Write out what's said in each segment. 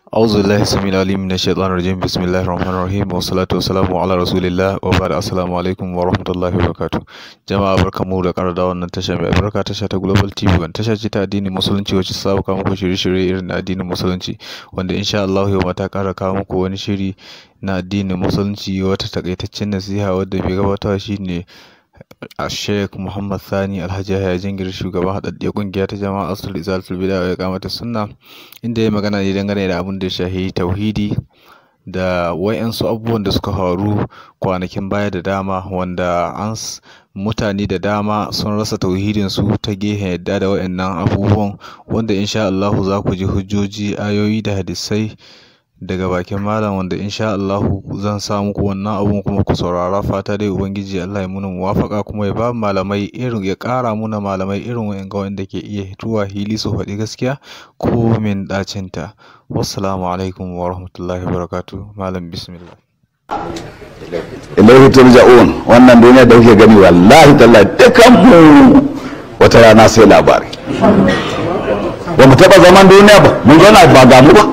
أعوذ بالله السميع العليم من الشيطان الرجيم بسم الله الرحمن الرحيم والصلاة والسلام على رسول الله وبعد السلام عليكم ورحمة الله وبركاته jama'a barkamu da ƙara da wannan tasha mai albarka tasha ta Global TV wanda tasha ce ta addinin musulunci wacce ta kawo muku shirye-shirye irin na addinin musulunci wanda insha Allah yau ma ta ƙara kawo muku wani shiri na addinin musulunci wata takaitaccen nasiha wadda bai gabatarwa shine a Sheikh Muhammad Sani Alhaji Yahya Jingir shugaban haɗaɗɗiyar ƙungiya ta jama'a Asul Izalatul Bid'a wa Iqamatus Sunna inda ya magana ne dangane da abin da ya shahi tauhidi da wayansu abubuwan da suka faru kwanakin baya da dama wanda an mutane da dama sun rasa tauhidin su ta gehen yadda da wayannan abubuwan wanda insha Allah za ku ji hujjoji ayoyi da hadisai daga bakin malam wanda insha Allah zan sa muku wannan abun kuma ku saurara fata dai ubangiji Allah ya muna muwafaka kuma ya ba malamai irin ya ƙara muna malamai irin wa'anga wanda ke iya hituwa hili su faɗi gaskiya ko min ɗacin ta wassalamu alaikum wa rahmatullahi wa barakatuh malam bismillah ilaihi turja'un wannan duniya da kuke gani wallahi tallahi dukan mu wata rana sai labari ba mu taɓa zaman duniya ba mun zauna ba ga mu ba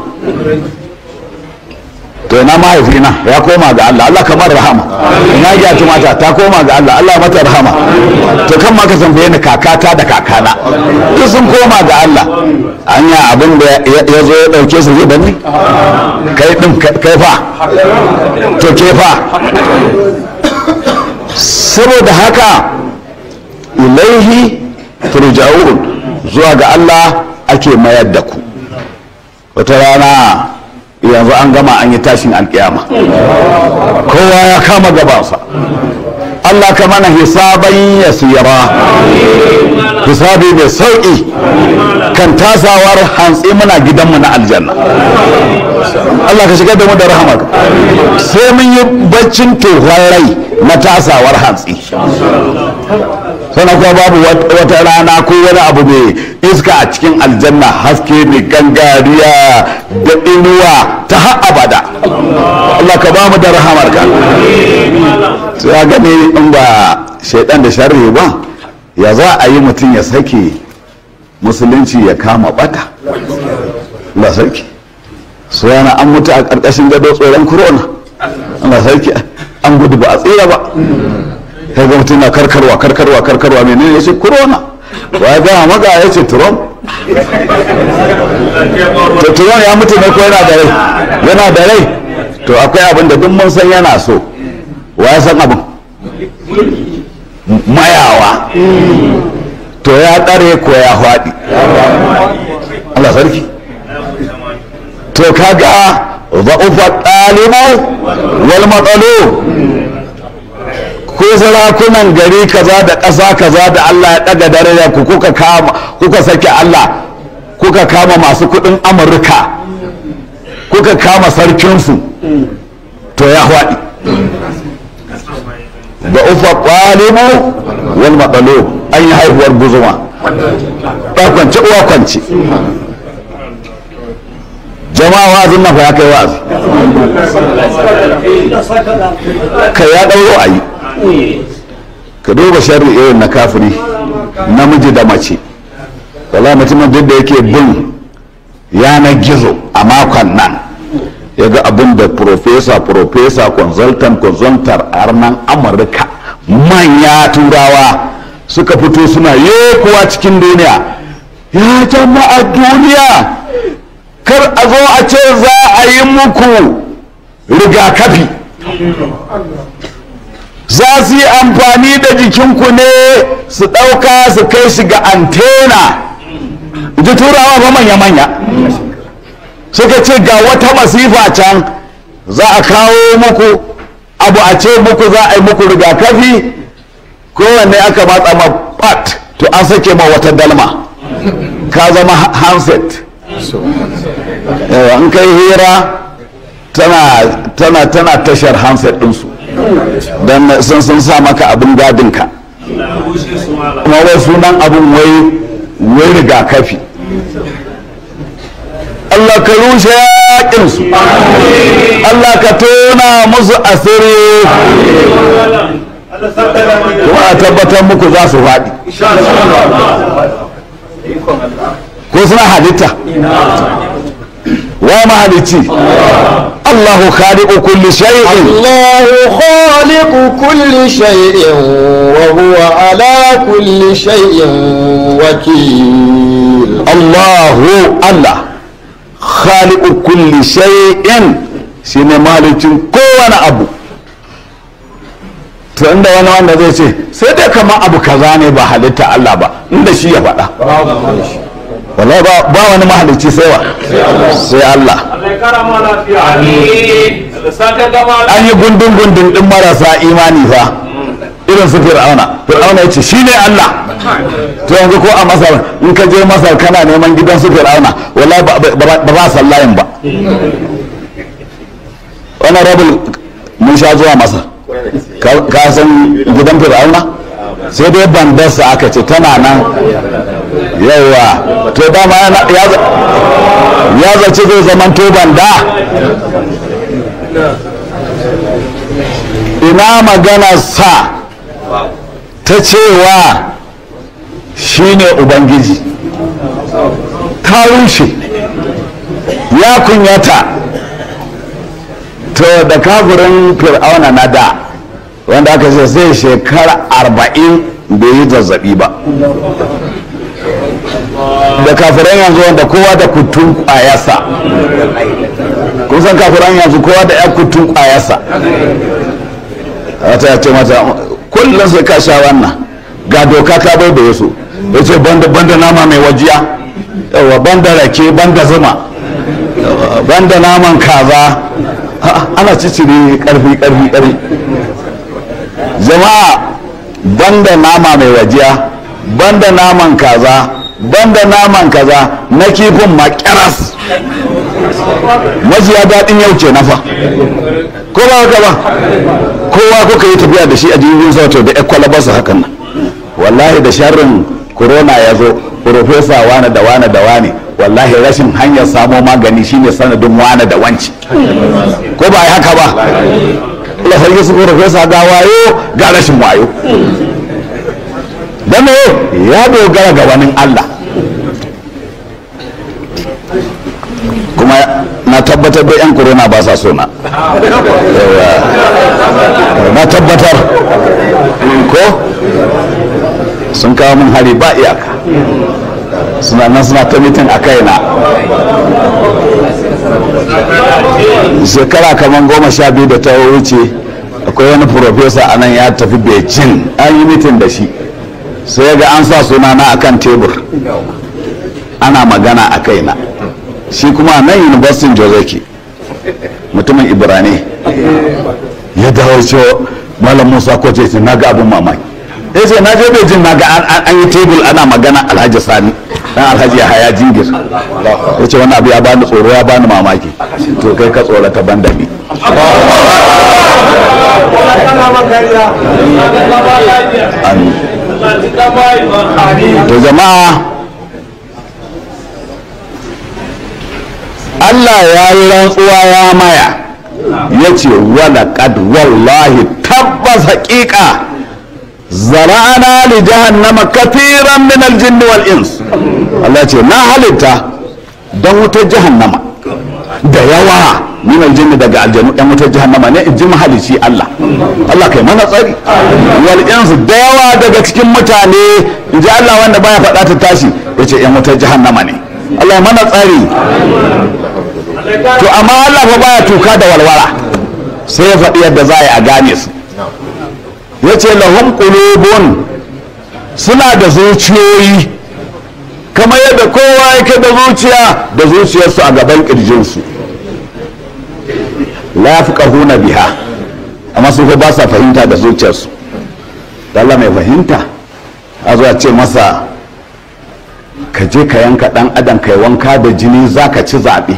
to ina mahaifina ya koma ga Allah Allah kamar rahama ina ya mata ta koma ga Allah Allah mata rahama to kan ma ka tambaye ni kakata da kakana duk sun koma ga Allah anya abin da ya zo ya dauke su zai bani kai din kai fa to ke fa saboda haka ilaihi turja'un zuwa ga Allah ake mayar da ku wata rana yanzu an gama an yi tashin alkiyama kowa ya kama gabansa Allah ka mana hisaban yasira hisabi mai sauƙi kan tasawar hantsi muna gidanmu na aljanna Allah ka shigar da mu da rahamar sai mun yi baccin tohon rai na tasawar hantsi sannan kuma babu wata rana ko wani abu mai iska a cikin aljanna haske mai gangariya da inuwa ta har abada Allah ka ba mu da rahamar ka ya gani in ba shaidan da sharri ba ya za a yi mutum ya sake musulunci ya kama bata Allah sarki su yana an mutu a ƙarƙashin gado tsoron corona Allah sarki an gudu ba a tsira ba ya ga mutum na karkarwa karkarwa karkarwa menene ya ce corona wa ya gama maga ya ce trump to trump ya mutu ne ko yana da rai yana da rai to akwai abin da duk mun san yana so wa ya san abin mayawa to ya tsare ko ya faɗi Allah sarki to kaga za'ufa ɗalibu wal matsalo ko sarakunan gari kaza da ƙasa kaza da Allah ya ɗaga daraja ku kuka kama kuka sake Allah kuka kama masu kuɗin Amurka kuka kama sarkinsu to ya haɗi da ufa ƙwalibu wal matsalo an yi haihuwar guzuma kwance uwa kwance jama'a wa'azin nan fa ya kai wa'azi ka ya ɗauro a yi ka duba sharri irin na kafiri namiji da mace wala mutumin duk da yake bin yanar gizo a makon nan ya ga abin da profesa profesa consultant consultant arnan amurka manya turawa suka fito suna kuwa cikin duniya ya jama'a duniya kar a zo a ce za a yi muku rigakafi za su yi amfani da jikinku ne su ɗauka su kai shi ga antena ji turawa ba manya-manya suka ce ga wata masifa can za a kawo muku abu a ce muku za a yi muku rigakafi kowanne aka matsa ma pat to an sake ma wata dalma ka zama handset in kai hira tana tana tashar handset ɗinsu don sun sun sa maka abin gadinka kuma wai sunan abin wai wai rigakafi Allah ka rushe yaƙinsu Allah ka tona musu asiri kuma a tabbatar muku za su faɗi ko suna halitta wa mahalicci Allahu khaliqu kulli shay'in الله خالق كل شيء وهو على كل شيء وكيل Allahu Allah khaliqu kulli shay'in shine mahalicin kowane abu to inda wani wanda zai ce sai dai kamar abu kaza ne ba halitta Allah ba inda shi ya faɗa wallahi ba ba wani mahalicci sai wa sai Allah an yi gundun gundun din marasa imani fa irin su fir'auna fir'auna ya ce shi ne Allah to yanzu ko a masar in ka je masar kana neman gidan su fir'auna wallahi ba ba- ba za sallayin ba wani rabul mun sha zuwa masar Ka- ka san gidan fir'auna sai dai bandarsa aka ce tana nan yawa to dama yana- ya za- ya zaci zai zaman to banda ina maganar sa ta cewa shine ubangiji ta rushe ya kunyata to da kafirin fir'auna na da wanda aka ce zai shekara arba'in bai yi zazzabi ba da kafiran yanzu wanda kowa da kutun kwayarsa kun san kafiran yanzu kowa da ya kutun kwayarsa wata ya ce mata kullum sai ka sha wannan ga doka ka bai da yaso ya ce banda banda nama mai wajiya yawa banda rake banda zuma yawa, banda naman kaza Ha, ana cicire karfi karfi karfi jama'a banda nama mai wajiya banda naman kaza banda naman kaza na kifin makiras majiya daɗin yau ke nafa ko ba haka ba kowa kuka yi tafiya da shi a jirgin sauto da ya kwalabarsa hakan nan wallahi da sharrin corona ya zo profesa wane da wane da wane wallahi rashin hanyar samo magani shine sanadin wane da wanci ko ba yi haka ba Allah sarki su profesa ga wayo ga rashin wayo dan me ya dogara ga wani Allah kuma na tabbatar da yan corona ba sa so na Yawa. na tabbatar ko sun kawo min hari ba iyaka suna nan suna ta mitin a kaina shekara kamar goma sha biyu da ta wuce akwai wani profesa a nan ya tafi beijing an yi mitin da shi sai ya ga an sa sunana a kan tebur ana magana a kaina shi kuma nan university joseki mutumin ibrane ya dawo cewa malam musa ko ce na ga abin mamaki ya ce na je beijing na ga an- an yi tebul ana magana alhaji sani dan alhaji ya haya jingir ya ce wani abu ya bani tsoro ya bani mamaki to kai ka tsorata ban da ni Amin. to jama'a Allah ya yi rantsuwa ya maya ya ce wala kad wallahi tabbas haƙiƙa zara'ana li jahannama kathiran min aljinn wal ins Allah ce na halitta don wutar jahannama da yawa min aljinn daga aljanu ɗan wutar jahannama ne in ji mahalici Allah Allah kai mana tsari wal ins da yawa daga cikin mutane in ji Allah wanda baya faɗa ta tashi ya ce ‘yan wutar jahannama ne Allah ya mana tsari to amma Allah fa baya tuka da walwala sai ya faɗi yadda za a yi a gane su ya ce lahum qulubun suna da zuciyoyi kamar yadda kowa yake da zuciya da zuciyarsu a gaban ƙirjinsu la yafqahuna biha amma su fa ba sa fahimta da zuciyarsu Allah mai fahimta a zuwa ce masa ka je ka yanka dan adam kai wanka da jini za ka ci zaɓe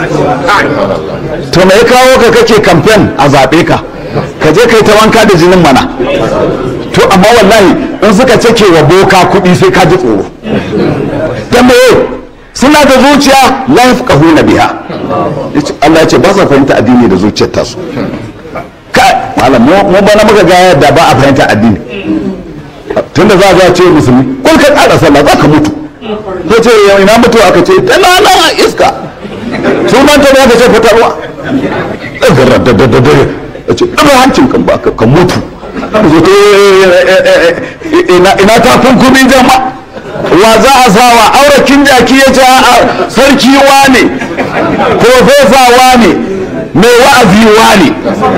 to me ya kawo ka kake kamfen a zaɓe ka ka je kai ta wanka da jinin mana to amma wallahi in suka cake wa boka kuɗi sai ka ji tsoro ta me suna da zuciya la yafqahuna biha Yace- Allah ya ce ba sa fahimta addini da zuciyar tasu kai malam mu mu bana muka ga yadda ba a fahimta addini tunda za a ce musulmi kul ka ƙara sallah za ka mutu ko ce yau ina mutu aka ce tana nan a iska sunan ta da ce fitarwa ɗagarar da da da da ya ce ɗaga hancin kan baka ka mutu ina ta kunkumin jama wa za a sawa aurakin jaki ya ce a sarki wane profesa wane mai wa'azi wane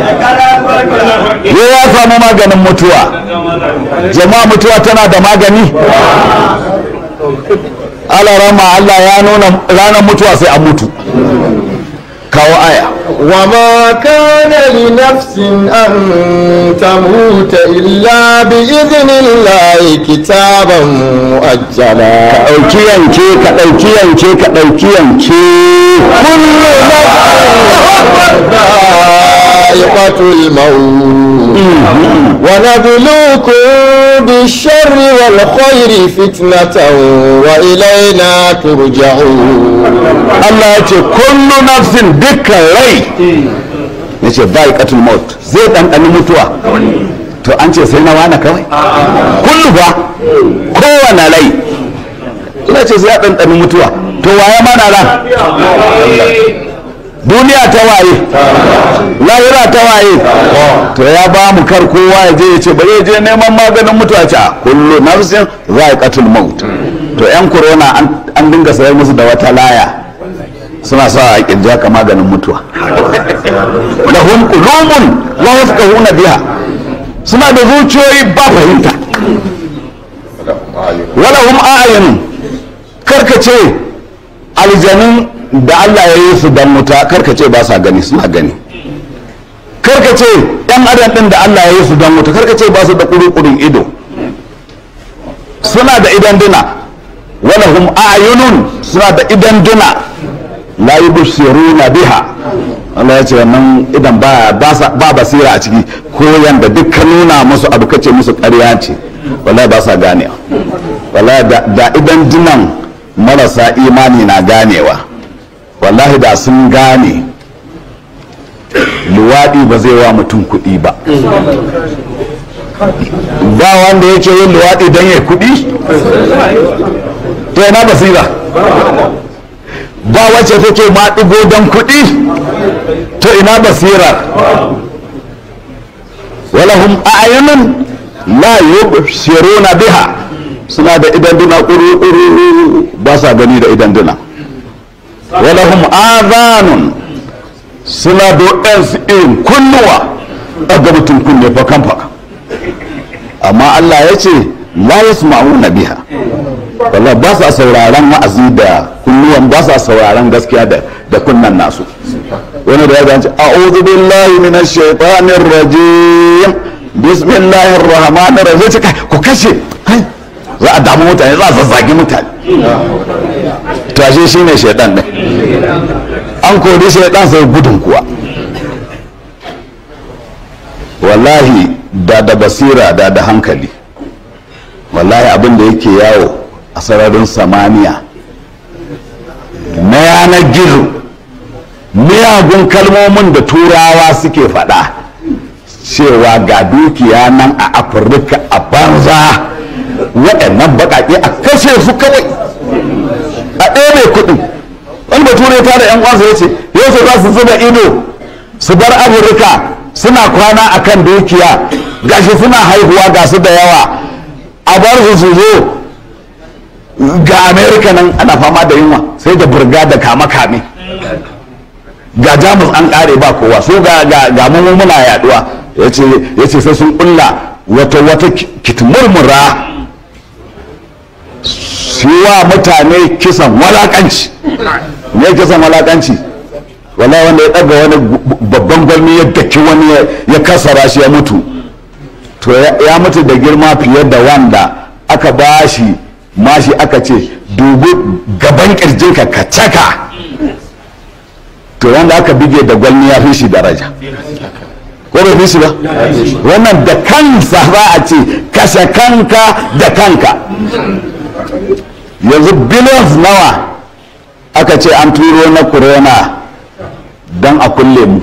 ya ya samu maganin mutuwa jama'a mutuwa tana da magani alarama Allah ya nuna ranar mutuwa sai a mutu kawo aya وما كان لنفس أن تموت إلا بإذن الله كتابا مؤجلا ɗauki yanke ka ɗauki yanke ka ɗauki yanke ذائقة الموت ونبلوكم بالشر والخير فتنة وإلينا ترجعون Allah ya ce kullu nafsin dukkan rai ya ce bai katul maut zai ɗanɗani mutuwa to an ce sai na wana kawai kullu ba kowane rai ina ce sai ya ɗanɗani mutuwa to waye mana ran duniya ta waye lahira ta waye to ya ba mu kar kowa ya je ya ce bari ya je neman maganin mutuwa ce a kullu nafsin za'iqatul maut to yan corona an- an dinga sayar musu da wata laya suna sa a kirji haka maganin mutuwa lahum qulubun la yafqahuna biha suna da zuciyoyi ba fahimta walahum a'yunun karkace aljanun da Allah ya yi su dan wuta karkace ba sa gani suna gani karkace yan adam din da Allah ya yi su dan wuta karkace ba su da kurukurun ido suna da idan duna walahum a'yunun suna da idan duna la yubsiruna biha Allah ya ce wannan idan ba ba sa- ba basira a ciki ko yanda duk ka nuna musu abu kace musu ƙarya ce wallahi ba sa ganewa wallahi da, da idan dunan marasa imani na ganewa wallahi da sun gane luwaɗi ba zai wa mutum kuɗi ba ba wanda yake yin luwaɗi don ya kuɗi to yana basira ba wacce take ma ɗigo don kuɗi to ina basira walahum a'yunun la yubsiruna biha suna da idan duna ƙuru ba sa gani da idan duna walahum adhanun suna da waɗansu irin kunnuwa daga mutum kunne fakan faka amma Allah ya ce la yasma'una biha wallah ba sa sauraron wa'azi da kunnuwan ba sa sauraron gaskiya da da kunnan nasu wani da ya ganci a'udhu billahi minash shaitanir rajim bismillahir rahmanir rahim sai kai ku kashe kai za a damu mutane za a zazzagi mutane to ashe shine shaitan ne an kori shaitan sai gudun kuwa wallahi da da basira da da hankali wallahi abin da yake yawo a sararin samaniya na yanar gizo miyagun kalmomin da turawa suke faɗa cewa ga dukiya nan a afirka a banza waɗannan baƙaƙe a kashe su kawai a ɗebe kuɗin wani bature ta da yan uwansa ya ce yau su za su zuba ido su bar afirka suna kwana a kan dukiya gashi suna haihuwa ga su da yawa a bar su su zo ga amerika nan ana fama da yunwa sai da burga da kame-kame ga jamus an kare ba kowa so ga ga ga mu muna yaduwa yace yace sai sun kulla wata wata kitmurmura wa mutane kisan walakanci me kisan walakanci wallahi wanda ya daga wani babban gwalmi ya daki wani ya kasara shi ya mutu to ya mutu da girma fiye da wanda aka bashi mashi aka ce dubi gaban kirjinka ka caka to wanda aka bige da gwalmi ya fi shi daraja ko bai fi shi ba wannan da kansa za a ce kashe kanka da kanka yanzu billions nawa aka ce an turo na corona don a kulle mu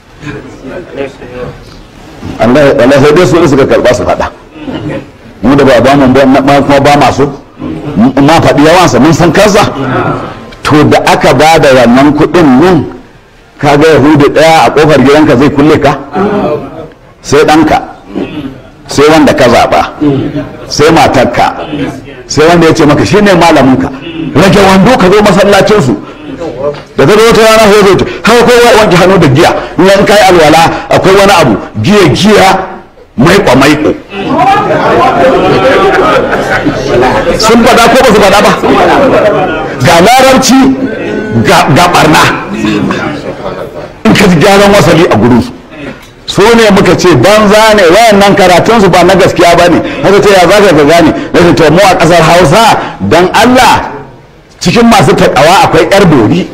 Allah sai dai su suka karba su faɗa mu da ba ba mu kuma ba masu ma faɗi yawansa mun san kansa to da aka ba da wannan kuɗin nan kaga yahudu ɗaya a ƙofar gidanka zai kulle ka sai ɗanka sai wanda ka zaɓa sai matarka sai wanda ya ce maka shine malaminka rage wando ka zo masallacinsu da ta zo wata rana sai zai ce haka kowa ya wanke hannu da giya in yan kai alwala akwai wani abu giya giya maiko maiko sun faɗa ko ba su faɗa ba ga larabci ga barna in ka ji gyaran wasali a gurin su ne muka ce banza ne wayannan karatunsu ba na gaskiya ba ne haka ce ya za ka gane na ce mu a ƙasar hausa don allah cikin masu taƙawa akwai yar dori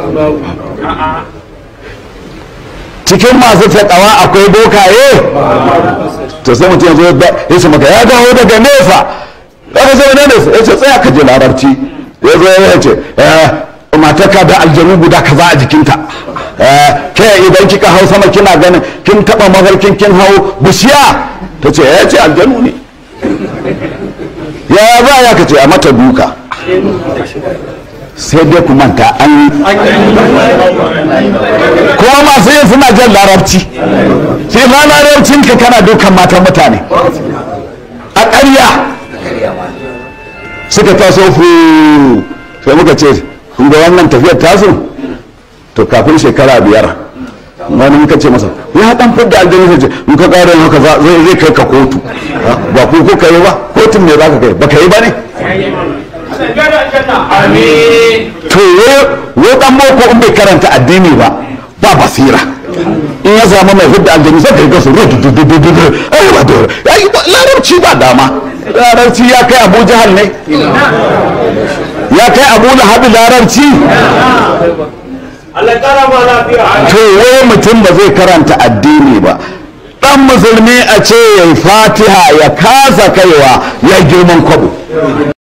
cikin masu taƙawa akwai bokaye to sai mutum yanzu ya ce maka ya dawo daga nesa aka ce wani nesa ya ce tsaya ka je larabci ya zo ya ce mataka da aljanu guda kaza a jikinta ke idan kika hau sama kina ganin kin taba mafarkin kin hau bishiya ta ce ya ce aljanu ne ya ba ya ka ce a mata duka sai dai ku manta an yi kuma masu yin suna jan larabci sai ma larabcin ka kana dukan matan mutane a ƙarya suka taso fu sai muka ce kun ga wannan tafiyar tasu to kafin shekara biyar wani muka ce masa ya dan fidda aljanu sai ce in ka ƙara haka zai zai kai ka kotu ba ku kuka yi ba kotun ne za ka kai ba ka yi ba ne to wo dan boko in bai karanta addini ba ba basira in ya samu mai fidda aljanu sai kai gasu ai ba dole ai larabci ba dama larabci ya kai abu jahal ne ya kai abu lahabi larabci to wai mutum ba zai karanta addini ba dan musulmi a ce ya fatiha ya kasa kaiwa ya girman kwabo